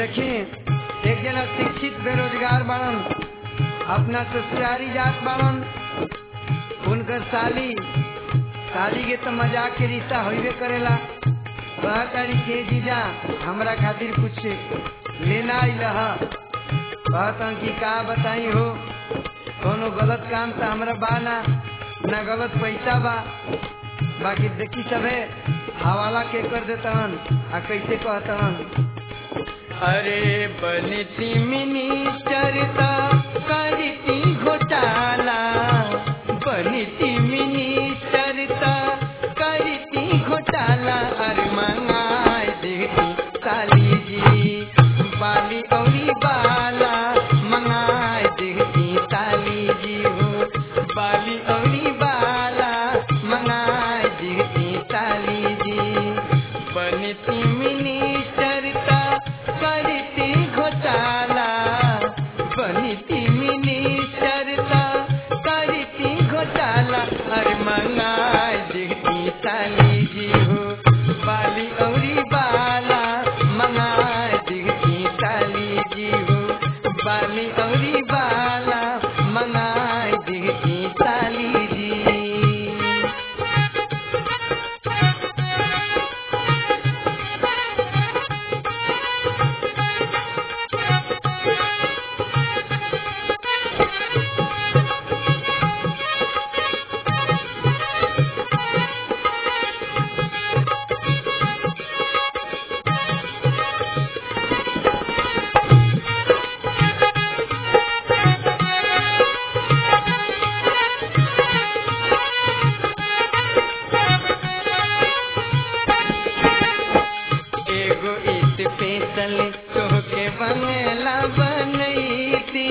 देखी एक जना शिक्षित बेरोजगार बाड़न अपना ससुरारी जात बाड़न उनकर साली साली के तो मजाक के रिश्ता होइबे करेला वह तारी के जीजा हमरा खातिर कुछ लेना आइल ह कहतन कि का बताई हो कोनो गलत काम तो हमरा बा ना ना गलत पैसा बा बाकी देखी सबे हवाला के कर देतन आ कैसे कहतन अरे बनती मिनिस्टर ता करती घोटाला बनती मिनिस्टर ता करती घोटाला अरे मंगाए देखती काली जी बाली औरी बाला मंगाए देखती काली जी हो बाली औरी बाला मंगाए देखती काली जी बनती मिनिस्टर ता करती घोटाला बनती मिनिस्टर ता करती घोटाला अरे मंगाए देखती काली जी हो बाली औरी बाला मंगाए देखती काली जी हो बाली औरी बाला मंगाए देखती काली जी एगो ईट पेतल तोहके बंगला बनैती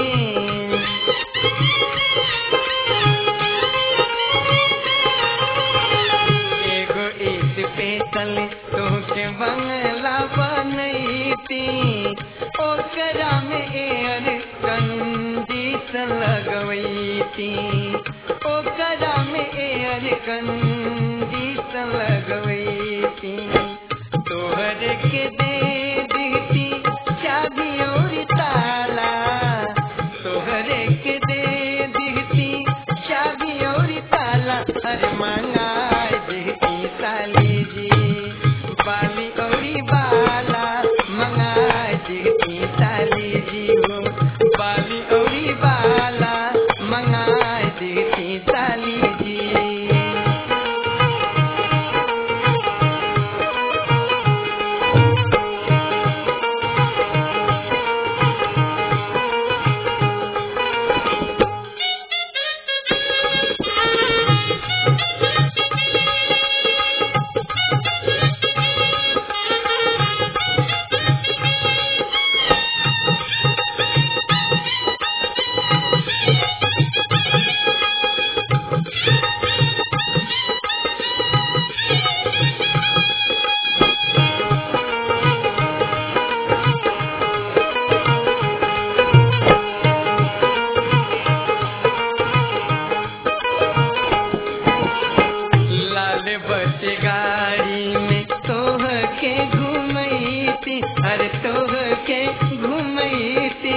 एगो ईट पेतल तोहके बंगला बनैती ओकरा में एयर कंडीशन लगवैती ओकरा में एयर कंडीशन लगवैती तोहर के दे दीती चाबी और ताला तोहर के दे दीती चाबी और ताला अरे मंगाए दीती साली जी बाली औरी बाला मंगाए दीती साली जी हो बाली औरी बाला मंगाए दीती साली जी लाल बस गाड़ी में तोह के घुमैती अरे तोह के घुमैती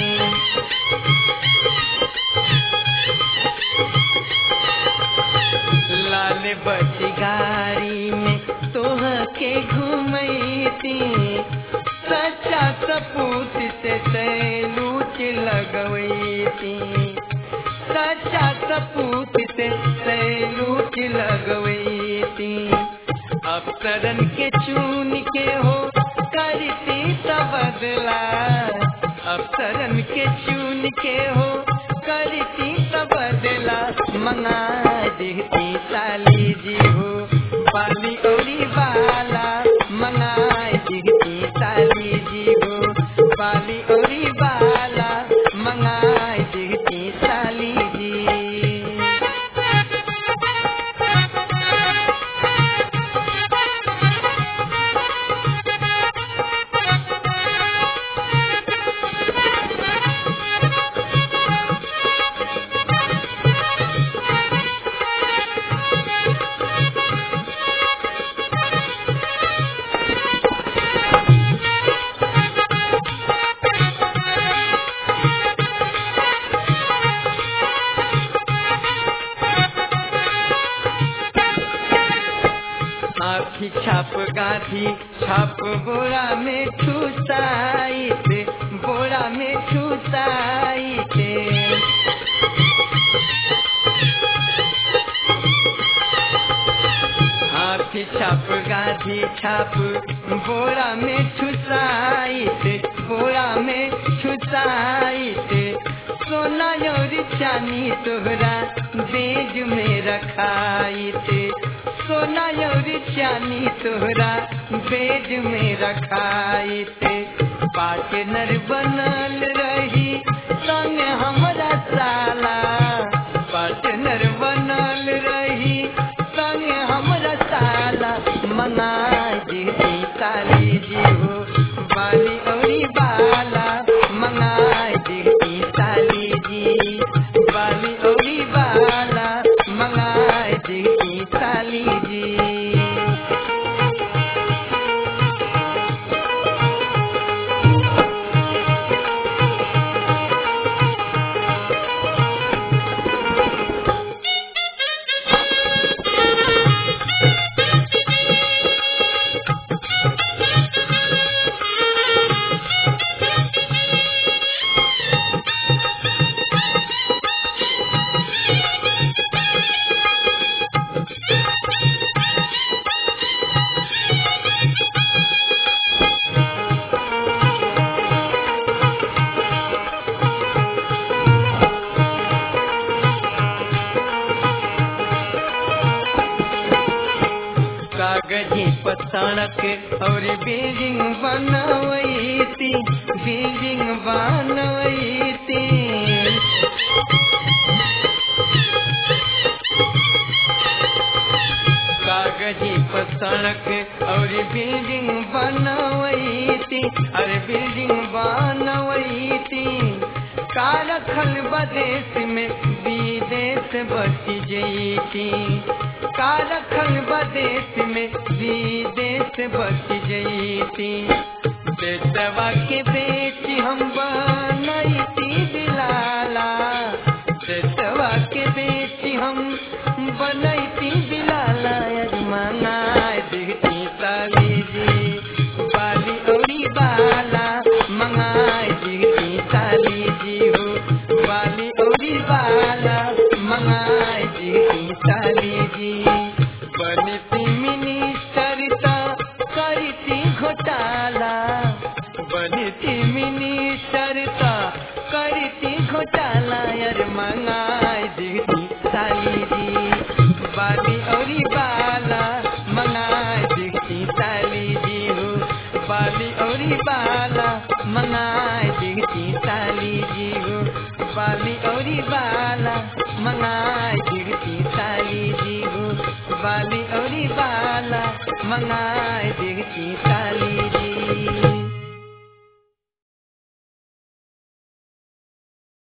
लाल बस गाड़ी में तोह के घुमैती सच्चा सपूत से सैलूट लगवैती सच्चा सपूत से सैलूट लगवैती अफसरन के चून के हो करती तबदला अफसरन के चून के हो करती तबदला मंगा देती साली जी हो पाली औरी बाला मंगा देती साली जी हो पाली औरी बाला मंगा देती साली जी गाधी छाप बोरा में ठुसाइत बोरा में ठुसाइत हाथी छाप गाधी छाप बोरा में ठुसाइत बोरा में ठुसाइत सोना और चानी तोहरा बेज में रखाइत सोना और चानी तोहरा बेज में रखाइत पार्टनर बनल रही संग हमरा साला पार्टनर बनल रही संग हमरा साला मना देती काली जी हो बाली औरी बाला मंगा देती काली जी बाली औरी बाला मंगा देती काली जी कागजी पतणक और बिल्डिंग बनवैती बिल्डिंग बनवैती कागजी पतणक और बिल्डिंग बनवैती अरे बिल्डिंग बनवैती कारखल बदेश में विदेश बच जैती कारखल बदेश में विदेश बच जैती बेटवा के बेच हम बनैती दिलाला बेटवा के बेच हम बनैती दिलाला अजमाना देखती साली जी बाली औरी बाला मंगाए देखती साली जी हो बाली औरी बाला मंगाए देखती साली जी बनती मिनिस्टर ता करती घोटाला बनती मिनिस्टर ता करती घोटाला यार मंगाए देखती साली जी बाली औरी बाला मंगाए देखती साली जी हो बाली औरी बाला मंगाए देखती साली जी हो बाली औरी बाला मंगाए देखती साली जी हो बाली औरी बाला मंगाए देखती साली